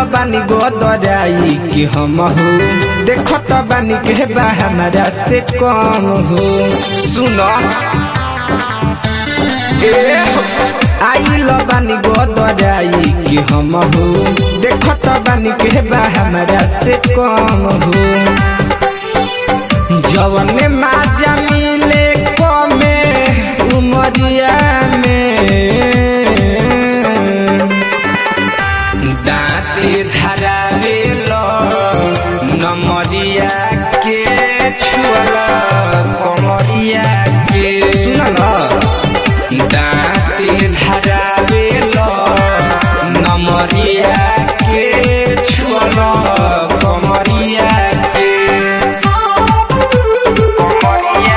बानी गोदराई कि हम हो देखत बानी के बा हमारा से कम हो सुनो ए हो, आइल बानी गोदराई कि हम हो देखत बानी के बा हमारा से कम हो जवन माजा मिले कमे उमरिया में दाँते धरावे लो नमरिया के छुअल कमरिया के सुनल दाँते धरावे लो नमरिया के छुअल कमरिया के कमरिया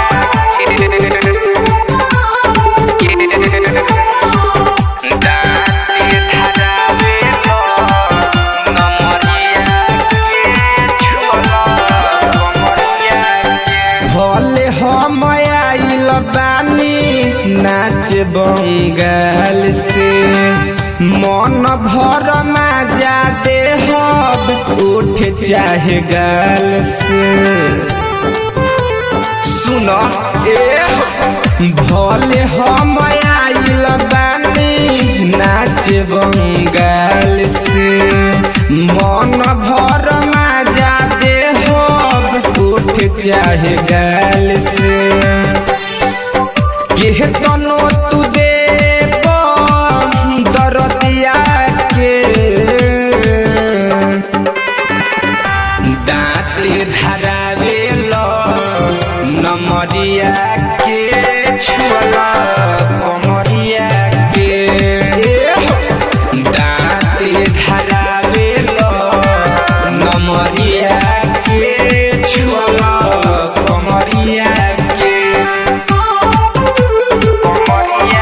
के दाँते धरावे लो नमरिया के छुअल कमरिया के भले हम आइल बानी नाच बंगाल से मन भर माजा दे हब उठ चाहे गाल से सुन ए भले हम आइल बानी नाच बंगाल से मन भर माजा दे हब उठ चाहे गाल से के तनो तू दे दरदिया के दाँत धरावे लो नमरिया के छुअल कमरिया के दाँत धरावे लो नमरिया के छुअल कमरिया के कमरिया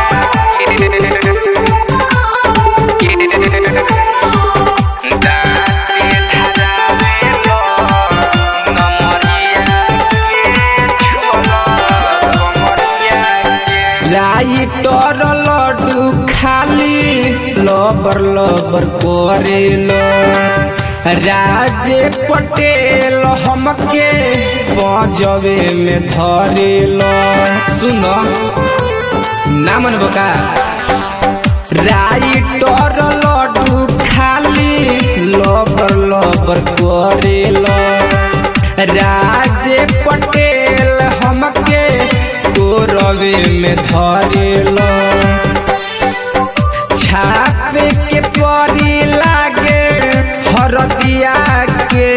के दाँत धरावे लो नमरिया के छुअल कमरिया के लाइटर लड्डू खाली लबर लबर करेलो राजे पटेल हमके बजवे में धरेलो सुनो ना मन बका राइटर लड्डू खाली लबर लबर करेलो राजे पटेल हमके कोरवे में धरेलो छापे के परी लागे हरदिया के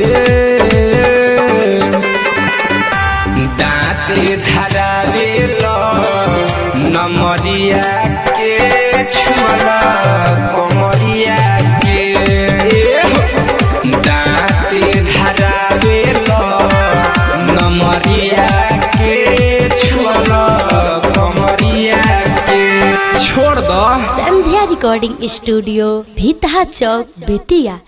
दाँत धरावे लो नमरिया के छुअल कमरिया के दाँत धरावे लो नमरिया के छुअल कमरिया के छोड़ दो संध्या रिकॉर्डिंग स्टूडियो भीतहा चौक बेतिया